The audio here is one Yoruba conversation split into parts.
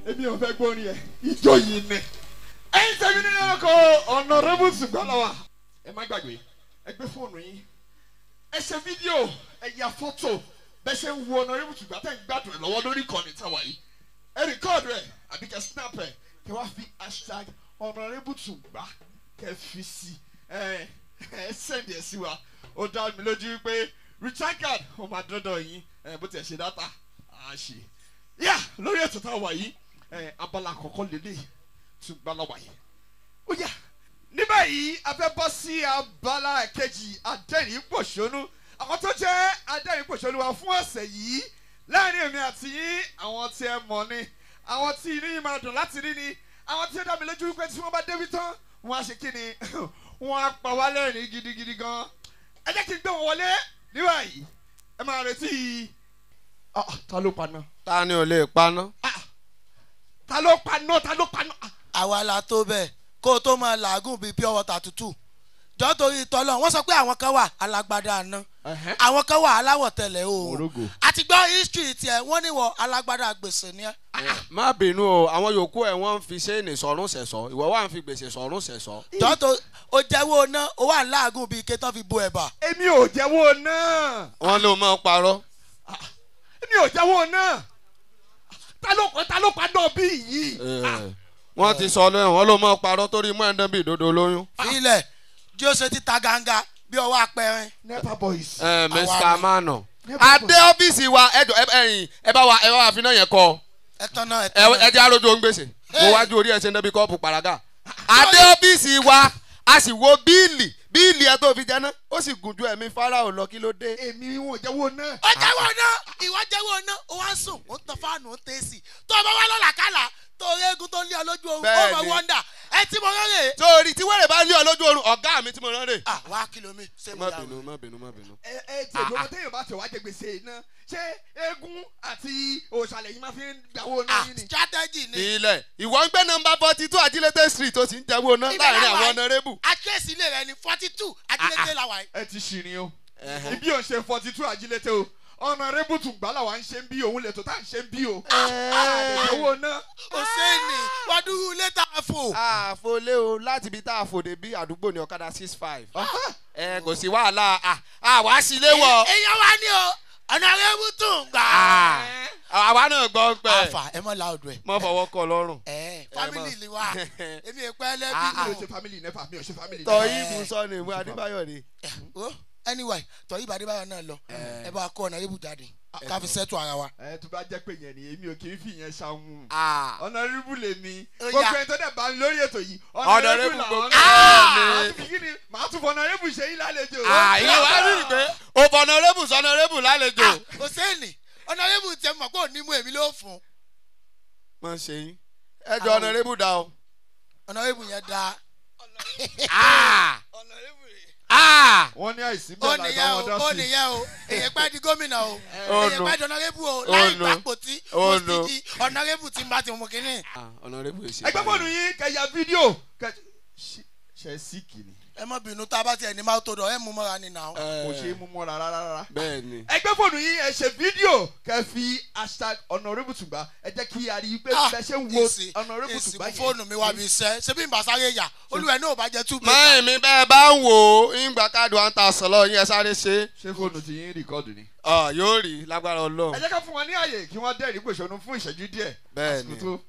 èmi ò fẹ́ gbórin yẹn ìjọ yìí ni ẹ̀yin tẹ̀mí nínú ọkọ̀ ọ̀nàrẹ́bù ṣùgbọ́n ẹ má gbàgbé ẹ gbé fóònù yín ẹ ṣe fídíò ẹ ya fọ́tò bẹ́ẹ̀ ṣe ń wo ọ̀nàrẹ́bù ṣùgbọ́n tẹ̀ ń gbádùn ẹ̀ lọ́wọ́ lórí ìkànnì táwa yìí ẹ rìkọ́ọ̀dù ẹ̀ àbí kẹ́ snap ẹ̀ kẹ́ wá fi hashtag ọ̀nàrẹ́bù ṣùgbọ́n kẹ́ fi sí ẹ ẹ sẹ́ndì ẹ̀ sí wa ó dá mi lójú pé richard card ó máa dọ́dọ̀ yín ẹ bó tiẹ̀ ṣe dátà á ṣe yá lórí ètò táwa yìí ẹ abala àkọ́kọ́ lélẹ̀ tún gbá lọ́wọ́ yìí ó yá níbẹ̀ yìí a fẹ́ bọ́ sí abala kejì adẹ́rìn pòṣónú àwọn tó jẹ́ adẹ́rìn pòṣónú wa fún ọ̀sẹ̀ yìí láàrin èmi àti yín àwọn tí ẹ mọ̀ ni àwọn tí inú yìí máa dùn láti rí ni àwọn tí ó dá mi lójú wípé tí wọ́n bá débi tán wọ́n á ṣe kí ni wọ́n á pa wá lẹ́rìn gidigidi gan ẹ jẹ́ kí n gbé wọn wọlé níbẹ̀ yìí ẹ máa retí Ah, ta ló paná ta ni ò lè paná. ta ló paná ta ló paná Ah, àwa la tó bẹ́ẹ̀ kó o tó máa làágùn bíi pure water tútù jọ́ torí tọ́lọ̀ wọ́n sọ pé àwọn kan wà alágbádá àná ẹ̀hẹ́. àwọn kan wà aláwọ̀ tẹ̀lẹ̀ o Morogo. àti gbọ́ history tiẹ̀ wọ́n ní wọ alágbádá gbèsè ni ẹ́ má bínú o àwọn yòókù ẹ wọ́n ń fi ṣéènì sọ̀rún ṣẹ̀sọ́ ìwọ wà ń fi gbèsè sọ̀rún ṣẹ̀sọ́. jọ́ tó o jẹ́wọ́ ná o wà láàgùn bíi ike tán fi bo ẹ̀bà èmi ò jẹ́wọ́ náà wọ́n ló mọ̀ parọ́. èmi ò jẹ́wọ́ náà ta ló ta ló paná bí yìí. Eh, wọ́n ti sọ lẹ́yìn wọ́n ló mọ̀ parọ́ torí mú ẹ̀ńdán bíi ìdodo lóyún. ilẹ̀ jí ó ṣe títa ganga bí ọwọ́ apẹ̀rin nepa boys. Eh, Mr. Àwa ni. Mano. Never adé ọ́fíìsì wa ẹjọ ẹyìn ẹ bá wa ẹ bá wa fi náà yẹn kọ ẹ̀tàn náà ẹ ẹ̀tàn ẹ náà jẹ́ arójú ohun gbèsè mo Hey. wájú orí ẹ̀ ṣe ń débi kọ́ọ̀pù pàràgà. adé ọ́fíìsì wa a sì wo bíìlì bíìlì ẹ tó fi jẹ náà ó sì gùn ju ẹ̀mí fáráò lọ kí ló dé. èmi wọn ò jẹ́wọ́ náà. ó jẹ́wọ́ ná ìwọ jẹ́wọ́ ná ó wá ń sùn ó ń tan fáànù ó ń tẹ̀sí tó o bá wá lọ́la kálá tó o régun tó ń lé ọ lójú oorun ó Bẹ́ẹ̀ni. mọ̀ wọ́ndà ẹ tí mo rẹ́rẹ́. sórí tí wẹ́rẹ̀ bá lé ọ lójú oorun ọ̀gá mi tí mo rán rè. ah wá kìlọ̀ mi ṣé mo má yà bínú wọ́n. má bínú má bínú. ẹ ẹ tí èdè ọmọ téèyàn bá tẹ̀ wá jẹ gbèsè iná ṣé eégún àti òṣàlẹ̀ yìí máa fi ń gbàwó náà ah yín ni. strategy ni ilẹ̀ ìwọ ń gbé nọmba forty two ajílété street tó ti ń jẹ́wọ́ ná Ibẹ̀ láàrin la wà àwọn yìí. ọ̀nàrẹ́bù. àkíyèsí ilé rẹ ni forty two ajílẹ̀dẹ̀ la wà yìí. ẹ ti ṣìrìn o Ẹhẹ́. ibi ò ń ṣe forty two ajílété o ọ̀nà rébùtù gbàlà wa ń ṣe ń bí òun lè tó tá à ń ṣe ń bí o. àdèjọwọ́ náà. hosseini wàdúrú létà fò. àfọlé o láti ibi tá a fòde bí àdúgbò ní ọ̀kadà six five. ẹ kò sí wàhálà à, àwa sí ilé wọ. èèyàn wá ní o ọ̀nà rẹ́bù tún gbà. Ah, àwa náà gbọ́ pẹ́ àfà ẹ mọ̀ láòdù ẹ̀. mọ fọwọ́ kọ lọ́rùn. ẹ family mọ̀. ni wa èmi ò pẹ́ mi lẹ́bí ò nù. ṣe family nepa mi ò ṣe family tọ́ nepa. ibù sọ ni ìwé adébáyọ̀ ni. Eh, oh, anyway tọ́ ibà adébáyọ̀ náà lọ ẹ bá kó ọ̀nà rẹ́bù jáde ká fi sẹ́tù ara wa. ẹ tó bá jẹ́ pé yẹn ni èmi ò kì í fi yẹn ṣàwọn. Ah, ọ̀nà rébù lè mi Ó gbogbo yá. ẹni tó dẹ̀ bá ń lórí ètò yìí Honorable làwọn gbogbo- náà. Ah! màá tún fi kí ni màá tún fọ ọ̀nà rébù ṣe yín lálejò. ah, ìyẹn wàá rí i pé o fọ̀nà rébù sọ̀nà rébù lálejò. hosseini ọ̀nà rẹ́bù tẹ mọ̀ pé òní mú èmi ló fún mọ ṣe yín ẹ jọ ọ̀nà rébù dá o. ọ̀nà rẹ́bù yẹn da. Ah, ah, wọ́n ní àìsí ó bẹ́ẹ̀ láì bá nìyẹn o wọn dá ó sí. nìyẹn o èyàn pẹ́ di gómìnà o Oh, èyàn no. pẹ́ di ọ̀nàrẹ́bù o Oh, láì no. gbàpò tí Oh, mo no. sì di ọ̀nàrẹ́bù tí n bá ti mú kínní. ah, ọ̀nà rébù èsì. ẹgbẹ́ fóònù yín kẹyà fídíò kẹ ṣe- ṣe síkì ni ẹ má bínú tá a bá tiẹ̀ ní máa tó dọ̀ ẹ mú mọ́ra ni nà ó. kò ṣe é mú mọ́ra rárá rárá. bẹ́ẹ̀ ni. ẹgbẹ́ fóònù yín ẹ ṣe fídíò kẹ fi hashtag honourable tùgbà ẹ jẹ́ kí a rí i pé bẹ́ẹ̀ ṣe ń wo ìsìn honourable ìsìn tùgbà mú fóònù mi wá bí iṣẹ́ ṣé bí n bá sáré yà olúwẹ̀ náà ò bá jẹ́ two máyì mi bẹ́ẹ̀ bá ń wò ó ìgbà káàdì one thousand lọ yín ẹ sáré ṣe é. ṣé fóònù ti yín rìkọ́dù ni. Ọ, yóò rí lágbára ẹ ọlọ́run. jẹ́ ká fún wọn ní àyè kí wọ́n dẹ́rìí pèsè fún ìṣẹ́jú díẹ̀. Bẹ́ẹ̀ Àsìkò ni. tó-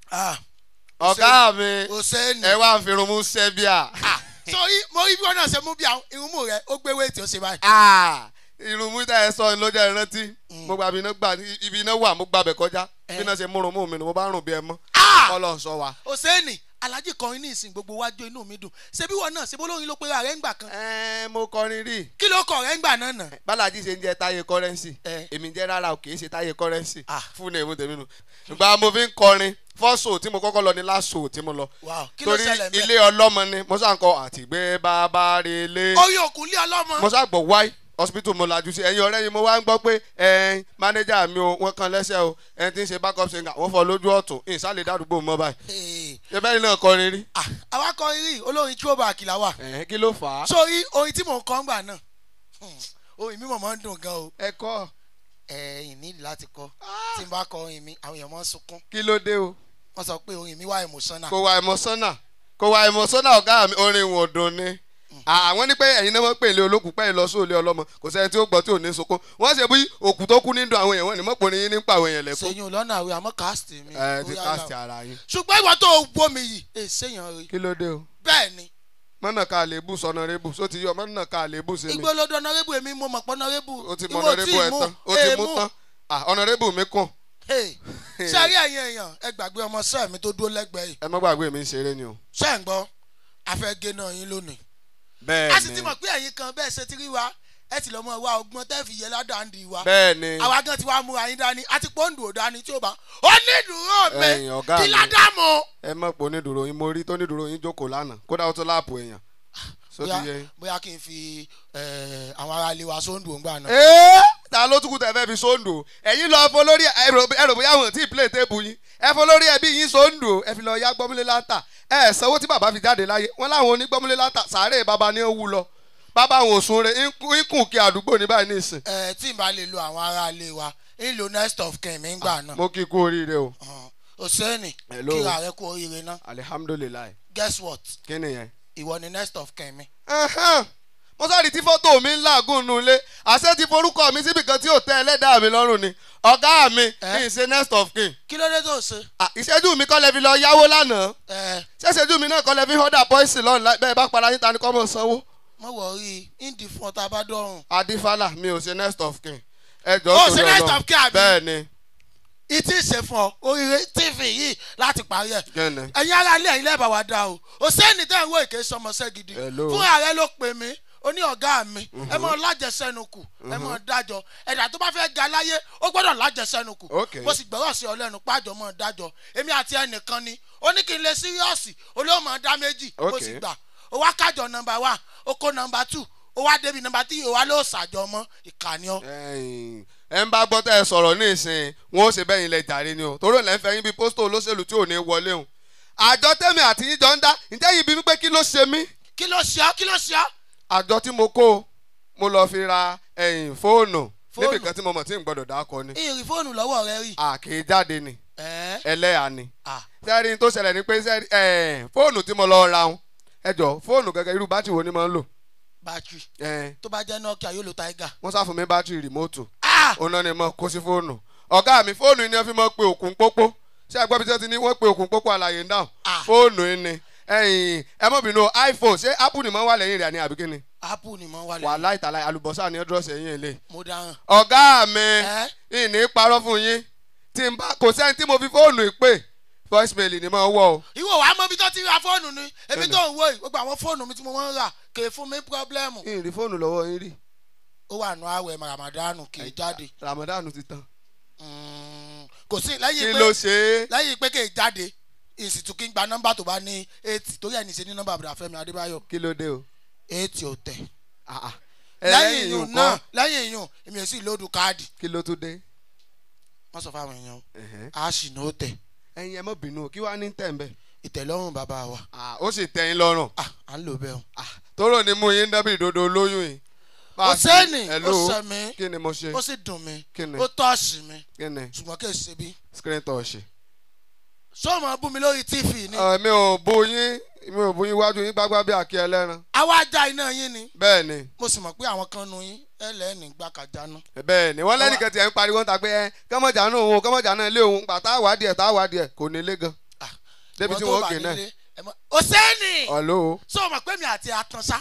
ọ̀gá mi hosseini. ẹ wá ń fi irun mú sẹ́bíà. sori mo rí bí wọn náà ṣe mú bí àwọn irunmú rẹ ó gbé wéètì ó ṣe báyìí. Ah, irun mú tẹ́ ẹ sọ ni ló jẹ́ ìrántí. mo gba ibi iná gbà ibi iná wà mo gbàbẹ̀ kọjá bí iná ṣe múrun mú mi ni mo bá rùn bí ẹ mọ́. kọ́lọ̀ sọ wa. hosseini alhaji kọrin ní ìsìn gbogbo wájú inú mi dùn ṣé bí wọn náà ṣe bólóyin ló pera rẹ ń gbà kan ẹ mo kọrin rí. kí ló kọ rẹ ń gbà náà nà. bálájí ṣe ń jẹ táyé kọrẹ́nsì Eh. èmi jẹ́ rárá o kì í ṣe táyé kọrẹ́nsì Ah. fún èmi tèmi nù. ìgbà mo fi ń kọrin fọ́sọ̀ tí mo kọ́kọ́ lọ ní lásò tí mo lọ. Wow, kí ló torí ṣẹlẹ̀ mẹ́? ilé ọlọ́mọ ni mo sá ń kọ àtìgbé bàbá relé. orí òkun lé ọlọ́mọ. mo sá gbọ́ wáì hospital mo lajú sí ẹ̀yin ọ̀rẹ́ yìí mo wá ń gbọ́ pé ẹ̀ẹ́n mánéjà mi o wọ́n kan lẹ́sẹ̀ o ẹni tí ń ṣe backup singer wọ́n fọ́ lójú ọ̀tún ìsàlẹ̀ dàdúgbò mọ́ báyìí. Hey. ṣé bẹ́ẹ̀ náà kọrin rí. Ah, àwa kọrin rí olórin throwback là wà. ẹ̀ẹ́n kí ló fà á. sórí orin tí mò ń kọ́ ń gbà náà hmm, orin mi mọ̀ máa ń dùn gan o. ẹ kọ́ ẹ̀yìn nílì láti kọ́ tí n bá kọ orin mi àwọn èèyàn máa ń sunkún. kí ló dé o. wọ́n sọ pé orin mi wá emotional. kò wá emotional kò wá emotional ọ̀gá mi orin wọn ò dùn ni àwọn ní pé ẹ̀yin náà wọ́n pè lé olókùn pẹ́ lọ sóòlé ọlọ́mọ kò sẹ́ni tí ó gbọ́ tí ò ní sunkún wọ́n ṣe bí òkú tó kú nínú àwọn èèyàn wọn ni mọ́pọ̀ ní yín nípa àwọn èèyàn lẹ́kún sẹ́yìn lọ́nà àwẹ̀ àmọ́ cast mi. ẹ ti Ó yá cast là. ara yín ṣùgbọ́n ìwọ tó wọ́ mi yìí ẹ sẹ́yìn rí kí ló dé o bẹ́ẹ̀ ni mọ́nà ká àlébù sọ̀nà rébù só ti yọ mọ́nà ká àlébù sí mi ìgbólódò ọ̀nàrẹ́bù èmi mo mọ̀ pé ọ̀nàrẹ́bù o ti mọ ọ̀nàrẹ́bù ẹ̀ tán o ti mú tán ah ọ̀nàrẹ́bù mi kàn ṣé rí ẹ̀yin èèyàn ẹ gbàgbé ọmọ sẹ́ẹ̀ mi tó dúró lẹ́gbẹ̀ẹ́ yìí ẹ má gbàgbé mi ń ṣeré ni o ṣé ń gbọ́ afẹ́gẹ́ náà yín lónìí. bẹ́ẹ̀ a sì ti ni mọ̀ pé ẹ̀yin kan bẹ́ẹ̀ ṣe ti rí wa ẹ ti lọ́ mọ wa ọgbọ́n tẹ́ fi yẹ ládàáńdì wa bẹ́ẹ̀ ni àwa gan ti wá múra yín dání àti pọ́ńdù ò dání tí ó bá onídùúró mi Ẹ̀yin ọ̀gá kí mi. ládàmú. ẹ mọ̀ pé onídùúró yín mo rí tó onídùúró yín jókòó lánàá kódà ó tó láàpù èèyàn só ti bóyá yẹ yín. bóyá kí n fi eh, àwọn ará ilé wa sóńdù òǹgbà náà. ee ta ló tún kú tẹ fẹ́ fi sóńdò ẹ̀yin lọ fọ lórí ẹ rò ẹ rò bóyá wọn tí ì play table yín ẹ fọ lórí ẹbí yín sóńdò ẹ fi lọ ya gbọ́múlé látà ẹ sanwó tí bàbá fi jáde láyé wọn láwọn onígbọ́múlé látà sàárè bàbá ní ó wú lọ bàbá àwọn òsùn rẹ ikùn kí àdúgbò ní báyìí nísìn. ẹ tí n bá lè lo àwọn ará ilé wa ń lo next of kin mi ń gbà náà. mo kí i kú oríire o òsèènì Hello. kíra rẹ kú oríire náà alihamudulilayi guess what kí nìyẹn. ìwọ ni next of kin mi. Ẹhẹ́n. mo sáré tí fọ́tò mi ń làágùn nù ilé àṣẹ ti forúkọ mi síbi kan tí ò tẹ́ ẹlẹ́dàá mi lọ́rùn ni ọ̀gá mi Eh? kì í ṣe next of kin kí ló dé tó ṣe. Ah, ìṣẹ́jú mi kọ́ lẹ fi lọ yáwó lánàá ẹ ṣẹ́ṣẹ́jú mi náà kọ́ lẹ fi họ́dà pọ́ìsì lọ́nà bẹ́ẹ̀ bá para yín ta ni kọ́ mọ̀ sanwó. mọ wọrí ìdí fún ọtá bá dọrùn. adifala mi ò ṣe next of kin ẹ jọ Ó ṣe next of kin àbí? bẹ́ẹ̀ ni ìtì ṣe fún ọ oríire tv yìí láti parí ẹ. kẹ́ni ẹ̀yin ará ilé ẹ̀yin lẹ́bàá wa dá o òsèènì tẹ́ ń wo èké sọmọṣẹ́ gidi Hello. fún ààrẹ ló pè mí ó ní ọ̀gá mi ẹ mọ lájẹsẹ́nukù ẹ mọ dájọ́ ẹ̀dá tó bá fẹ́ ga láyé ó gbọ́dọ̀ lájẹsẹ́nukù Okay. mo sì gbọ́rọ̀ sí ọlẹ́nu pájọ mọ́ dájọ́ èmi àti ẹnìkan ni ó ní kí n lè síríọ́ọ̀sì olóòmọ̀ dá méjì ó Okay. sì gbà ó wá kájọ nọmba one ó kó nọmba two ó wá débi nọmba three ó wá ló ṣàjọ mọ́ ìkànnì ọ. ẹ̀yin, ẹ ń bá gbọ́ tẹ́ ẹ sọ̀rọ̀ ní ìsìn wọn ó ṣe bẹ́yìn ilẹ̀ jàre ni o torí òun lẹ́ ń fẹ́ yín bíi pósítọ̀ olóṣèlú tí ò ní wọlé o àjọ tẹ́mi àti yín jọ ń dá ǹjẹ́ yìí bí mi pé kí ló ṣe mí kí ló ṣe ọ́ kí ló ṣe ọ́ àjọ tí mo kó mo lọ fi ra ẹ̀yìn fóònù Fóònù? níbi kan tí mo mọ̀ tí n gbọ́dọ̀ dákọ ni ìrìn fóònù lọ́wọ́ rẹ rí. àkè jáde ni ẹ̀ẹ́ ẹlẹ́yà ni à sẹ́rí tó ṣẹlẹ̀ ni pé sẹ́rí ẹ̀ fóònù tí mo lọ ra wọn ẹ jọ fóònù gẹ́gẹ́ irú bátìrì wo ni mo ń lò bátìrì ẹ̀ tó bá jẹ́ nokia yóò lo tiger. wọ́n sá fún mi bátìrì rìmóòtù ah òun náà ni mo kó sí fóònù ọ̀gá mi fóònù yìí ni wọ́n fi mọ́ pé òkun pópó ṣé àgbọ̀ bí wọ́n ti ní wọ́n pe òkun pópó àlàyé ń dáhùn Ah. fóònù yìí ni ẹ̀yìn ẹ mọ̀ bínú iphone ṣé apple ni mo wà lẹ́yìn rẹ̀ ni àbí kíni apple ni mo wà lẹ́yìn wàhálà ìtàlá àlùbọ́sà ni ọdún ọ̀sẹ̀ yín lè. mo dáhùn. ọ̀gá mi ẹ́ ìní parọ́ fún yín tí n bá kò sẹ́ni tí mo fi fóònù ìpè voicemail ni mo wọ̀ o. ìwọ wàá mọ ibi tó ti ra fóònù ni èmi Bẹ́ẹ̀ni. tó ń wo yìí gbogbo àwọn fóònù mi tí mo máa ń rà kè é fún mi pírọ́blẹ́mù. ìrì fóònù lọ́wọ́ yín rí ó wà nù àwẹ̀ ramadanu kì í jáde ramadan ti tán. Mm, kò sí kí lẹ́yìn ló pé ṣe é. lẹ́yìn pé kì í jáde ìsìtú kí n gba nọ́mbà tó bá ní eighty torí ẹ̀ ní ṣe ní nọ́mbà àbúrò àfẹ́mi adébáyọ̀ kí ló dé o. eighty ò tẹ̀. Ah, ah. lẹ́yìn ẹlẹ́yìn ìyún nǹkan náà lẹ́yìn ìyún èmi ò sì lóòdù káàdì kí ló tún dé. wọ́n sọ fáwọn èèyàn Ẹ̀hẹ́n. a sì ní ó tẹ̀ ẹ̀yin ẹ mọ̀ bínú o kí wàá ní tẹ̀ ń bẹ̀. ìtẹ̀lọ́rùn bàbá wa Ah, ó sì tẹ̀yìn lọ́rùn. ah à ń lò bẹ́ẹ̀ o. Ah, tóró ni mú yín dábì ìdodo olóyún yìí. Bá ó a ti- sẹ́ni ó Hello? sẹ́ mi kí ni mo ṣe ó sì dùn mí Kí ni? ó tọ́ọ̀sì mi kí ni ṣùgbọ́n kì í ṣe bí. screen touch. sọ́ọ̀mù bú mi lórí tv ni mi ò bú yín mi ò bú yín wájú yín gbágbá bí àkí ẹlẹ́ran. àwa ajá iná yín ni bẹ́ẹ̀ ni mo sì mọ̀ pé àwọn kan nu yín ẹlẹ́ni gbàkàjánu. bẹ́ẹ̀ ni wọ́n lẹ́nìkan tiẹ̀ ń pariwo ń ta pé ẹ kọ́mọ̀jà náà òun kọ́mọ̀jà náà lé òun gbà tá a wádìí ẹ̀ tá a wádìí ẹ̀ kò ní lé gan. Ah, débi ìwọ tí tó wọ́n wà gé náà. nílé, ẹ mọ̀- ó sẹ́ni ọ̀lọ́ sọ́ọ̀mù pé mi àti àtànṣá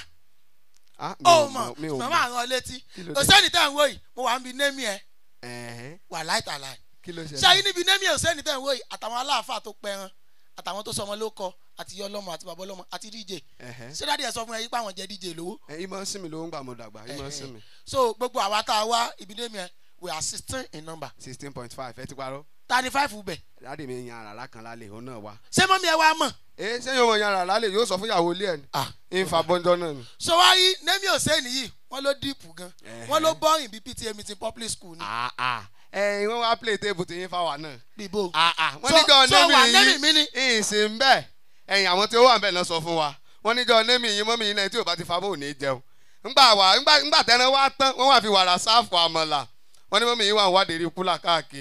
ah mi ó ò mọ̀ mọ̀ mi ò màmá mọ̀ àwọn létí Kí ló ó dé? sẹ́ni tẹ̀ ń wò yìí mo wà ń bi némi ẹ̀ ẹ̀hẹ́n wà láìtàláì kí ló ṣé ṣẹlẹ̀. ayé níbi némi ẹ̀ ò sẹ́ni tẹ̀ ń wò yìí àtàwọn aláàfáà tó pẹran àtàwọn tó sọmọ ló kọ àti yọ ọlọ́mọ àti bàbá ọlọ́mọ àti díje ẹ̀hẹ́n ṣé dáadé ẹ̀ sọ fún ẹ yí pé àwọn jẹ díje lówó ẹ ìmọ̀ sí mi ló ń gbà mo dàgbà ìmọ̀ sí mi so gbogbo àwa tá a wá ibi némi ẹ̀ we are sixteen in number sixteen point five ẹ ti parọ́ ta ni five bẹ̀ dáàdì mi yan àràrá kan lálẹ́ òun náà wá. ṣé mọ́mí ẹ wá mọ̀ ẹ ṣé yóò mọ yan àràrá lálẹ́ yóò sọ fún ìyàwó ilé ẹ̀ ni ah ìfà bọ́njọ́ náà ni. so wá rí némi ò sẹ́ni yìí wọ́n ló díìpù gan Ẹ̀hẹ́. wọ́n ló bọ́rìn bíi pta meeting public school ni Ah, ah. ẹ̀yin wọ́n wá play table tí yín fáwa náà. bíbó Ah, ah. wọ́n So- níjọ́ so wà némi némi mi ni? yín ìsìn bẹ́ẹ̀ ẹ̀yin àwọn tí ó wà ń bẹ̀ náà sọ fún wa wọ́n níjọ́ némi yín mọ́mí yín náà tí ò bá ti fa bóun ní jẹun. ńgbà wà ńgbà ńgbà tẹ́ran wá tán wọ́n wà fi wàrà sáàfù àmàlà wọ́n ní mọ́mí yín wà ń wádìí rí kúlà káàkiri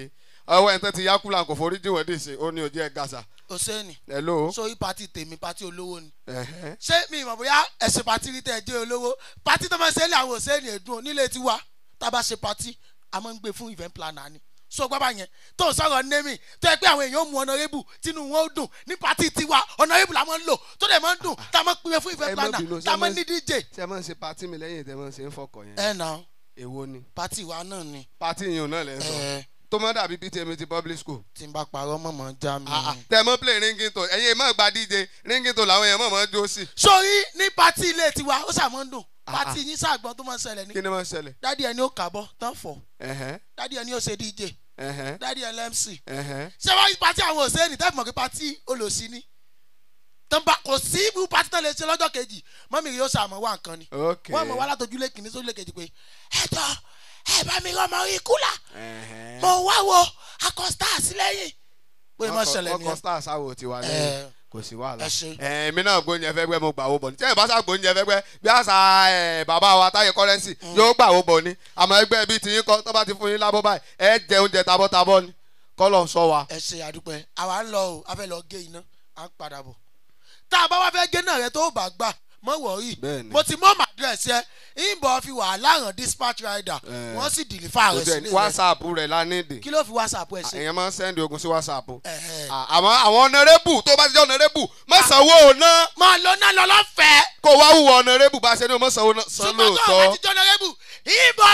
ọwọ́ ẹ̀ tán ti yá kúlà kò forí jìwọ̀n dì sí ó ní ojú ẹ̀ gàṣà òsèènì hello. sórí pati tèmi pati olówó ni Ẹ̀hẹ́. ṣé mi ìmọ̀ bóyá ẹ̀sìn pati rí tẹ̀ jẹ́ olówó pati tó máa ń ṣe é lé àwọn òsèènì ẹ̀dùn nílé tiwa tá a bá ṣe pati a máa ń gbé fún event planner ni so gbọ́dọ̀ yẹn tó ń sọ̀rọ̀ némi tó yẹ pé àwọn èèyàn mú ọ̀nàrẹ́bù tínú wọn ó dùn ní pati tiwa ọ̀nàrẹ́bù la máa ń lò tó dẹ̀ máa ń dùn tá a máa ń pè fún Ẹ event má planner bínú, tá a ṣé máa ń mo- ní dj ṣé ẹ máa ń ṣe pati mi lẹ́yìn tẹ́ ẹ máa ń ṣe ń fọkọ̀ yẹn. ẹ̀ nà èwo ni. pati wa náà ni pati yìí ò náà lẹ́ sọ. ẹ̀ tó mọ́ dàbí ptm ti public school. tí n bá parọ́ mọ̀mọ́ já mi. tẹ́ ẹ mọ́ play ringington ẹ̀yin ẹ̀ mọ́ gba dj ringington làwọn èèyàn mọ̀ mọ́ jó sí. sórí ní pati ilé tiwa ó ṣàmọ́ ń dùn Ah, pati yín ṣàgbọ́n tó máa ń ṣẹlẹ̀ ní kí ni wọ́n ṣẹlẹ̀. dádì ẹni ó kàbọ̀ tán fọ̀ ẹ̀hẹ́ dádì ẹni ó ṣe dj ẹ̀hẹ́ dádì ẹ lmc ẹ̀hẹ́. ṣé wọ́n pati àwọn òṣèlú tẹ́ mọ̀ pé pati olòṣì ni tán bá kò sí ibú pati tán lè ṣe lọ́jọ́ kejì mọ́mí yóò ṣàmọ́ wá nǹkan ni ok. wọ́n mọ̀ wá látọjúlé kìíní sójúlé kejì pé ẹ̀jọ̀ ẹ bá mi rọmọ orí kúlà ẹ̀hẹ́. mo wá wo akọ́sítà sílẹ̀yìn pé mo ṣẹlẹ̀ ọkọ̀ nìyẹn stars àwọ̀ ti wà Ẹ. lẹ́yìn kò sí wàhálà. ẹ ṣe. ẹ èmi náà gbóúnjẹ fẹ́ gbẹ́ mo gbà wó bọ̀ ní. tẹ́yìn bá sá gbóúnjẹ fẹ́ gbẹ́ bí àṣà ẹ, bàbá wa táyé kọ́rẹ́nsì yóò gbà wó bọ̀ ni. àmọ́ ẹgbẹ́ bíi tiyín kọ́ tó bá ti fún yín lábọ́ báyìí ẹ jẹ oúnjẹ tabọ́tabọ́ ni kọ́lọ̀ ń sọ wa. ẹ ṣe àdúpẹ́ àwa ń lọ o a fẹ́ lọ gé iná à ń padà bọ̀ tá a bá wá fẹ́ gé náà rẹ tó bá gbà mọ́ wọ̀ọ́rì Bẹ́ẹ̀ni. mo ti mọ́ màdírẹ́sì ẹ ìbọn fi wàhálà hàn dispatch rider Eh. wọ́n sì dìlífà rẹ̀ ojú ẹ sílé rẹ̀ whatsapp rẹ̀ la nídìí. kí ló fi whatsapp ẹ ṣe. èèyàn máa ń sẹ́ndì ogun sí whatsapp. Ẹ̀hẹ̀. À- àmọ́ àwọn ọ̀nàrẹ́bù tó bá ti jẹ́ ọ̀nàrẹ́bù má sanwó ná máa lọ náà lọ lọ́fẹ̀ẹ́ kó wá wùwọ̀ ọ̀nàrẹ́bù bá ṣe ní o má sanwó ná san ṣùgbọ́n tó o bá lóòótọ́. ti jọ nọ́rẹ́bù ìbọn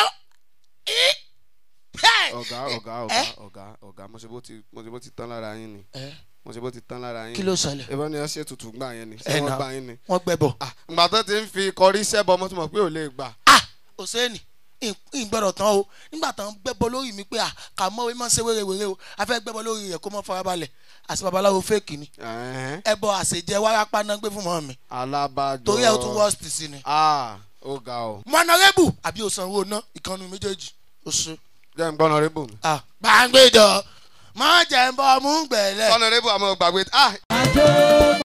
ì Hey! ọ̀gá ọ̀gá ọ̀gá ọ̀gá ọ̀gá mo ṣe bó ti mo ṣe bó ti tán lára yín ni Eh, mo ṣe bó ti tán lára yín. kí ló ṣẹlẹ̀ ìbọn ni ẹ ṣe tutù gbà yẹn ni Ẹ ṣé wọ́n nà. gbà yín ni. wọ́n gbẹ bọ̀ Ah, ìgbà tó ti ń fi kọrí sẹ́bọ̀ mo tún mọ̀ pé ò lè gbà. ah òsèènì ìgbọ́dọ̀ tán o nígbà tán gbẹ́bọ lórí mi pé à kà mọ́ ẹ máa ń ṣe wérewère o a fẹ́ gbẹ́bọ lórí rẹ̀ kó mọ́ farabalẹ̀ àti babaláwo fèkì ni Ẹ̀hẹ́n. ẹbọ àṣejẹ wárápá náà gbé fún mọ́ mi alábàjọ. torí ẹ o tún worst sí ni. ah ó ga ọ. mọ̀nàrẹ́bù àbí òsanwó ná ìkànnì méjèèjì ó ṣe. jẹ́ ń gbọ́ ọ̀nàrẹ́bù mi. ah gbàngbẹ́jọ má jẹ́ ń bọ́ mú gbẹ̀lẹ̀. ọ̀nàrẹ́bù àmọ́ gbàgbé ah